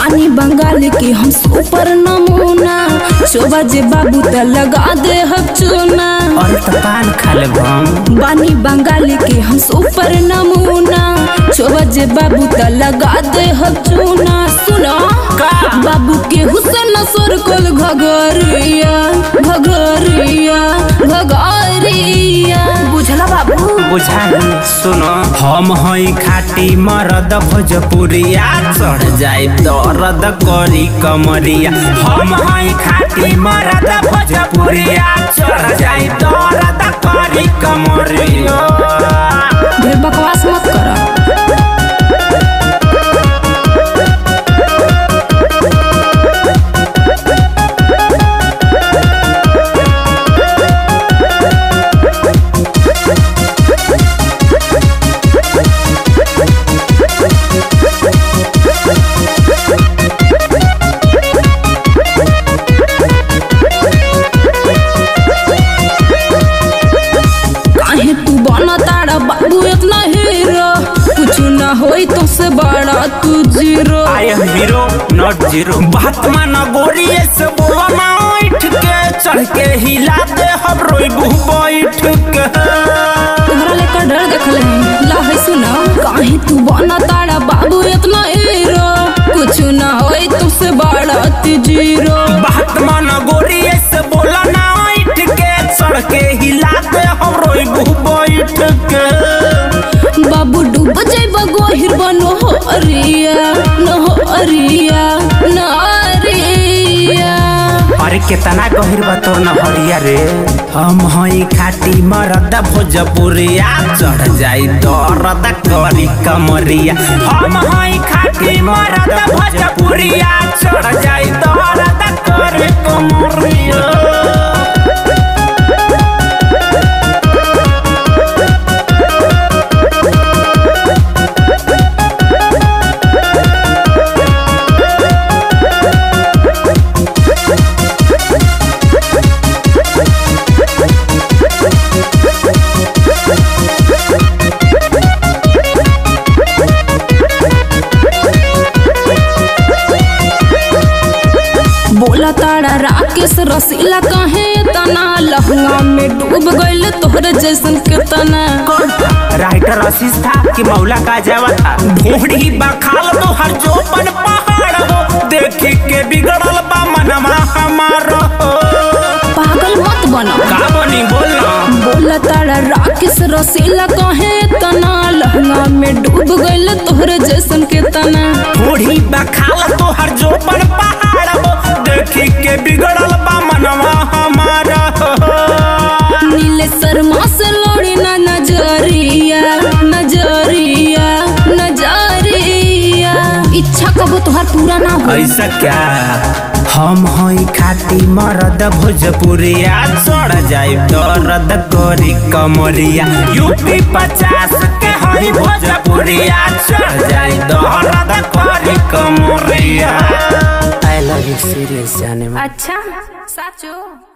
बानी बंगाल के हम सुपर नमूना शोभा जे बाबू त लगा दे हम चूना और तो पान खा ले हम बानी बंगाल के हम सुपर नमूना शोभा जे बाबू त लगा दे हम चूना सुनो का? बाबू के हुसन सरकल घगरिया घगरिया घगरिया बुझला बाबू बुझाई सुनो हम हई खाटी मरद भोजपुरिया चढ़ जाए दर्द करी कमरिया हम हई खाटी मरद भोजपुरिया चढ़ जाए दर्द करी कमरिया ढेर बकवास मत करा काहे तू बना तारा बाबू इतना हीरो कुछ ना होई तो से बड़ा तू zero I am hero not zero बात माना गोरी से बोला ना उठ के चढ़ के हिला दे हम रोइबू बैठ के तोहरा लेकर डर देखले हैं ला है सुना काहे तू बना तारा बाबू इतना हीरो कुछ ना होई तो से बड़ा तू जीरो बात माना गोरी से बोला ना उठ के चढ़ के हिला दे हम रोइबू बैठ के बाबू डूब जाइब गोहिर बनो हो अरिया न हो अरिया न अरिया अरे कितना गहिर बा तोर नहरिया रे हम हई खाटी मरद भोजपुरिया चढ़ जाई दर्द करी कमरिया हम हई खाटी मरद भोजपुरिया चढ़ जाई दर्द करी कमरिया बोला तारा राकेश रसीला कहे तना लहंगा में डूब गइल तोहरे जैसन के तना राइटर आशीष था कि मौला का जावा था ढूंढी बखाल तो हर जोपन पहाड़ हो देखी के बिगड़ल बा मनवा हमारा हो पागल मत बना का बनी बोलना बोला तारा राकेश रसीला कहे तना लहंगा में डूब गइल तोहरे जैसन के तना बूढ़ी बखाल तो हर जोपन पहाड़ हो देखी के बिगड़ल बा मनवा हमारा हो नीले शर्मा से लोड़ी ना नजरिया नजरिया नजरिया इच्छा कबो तोहार पूरा ना हो ऐसा क्या हम हई खाती मरद भोजपुरिया चढ़ जाए दर्द करी कमरिया यूपी पचास के हई भोजपुरिया चढ़ जाए दर्द करी कमरिया आई लव यू सीरियस जाने में अच्छा साचो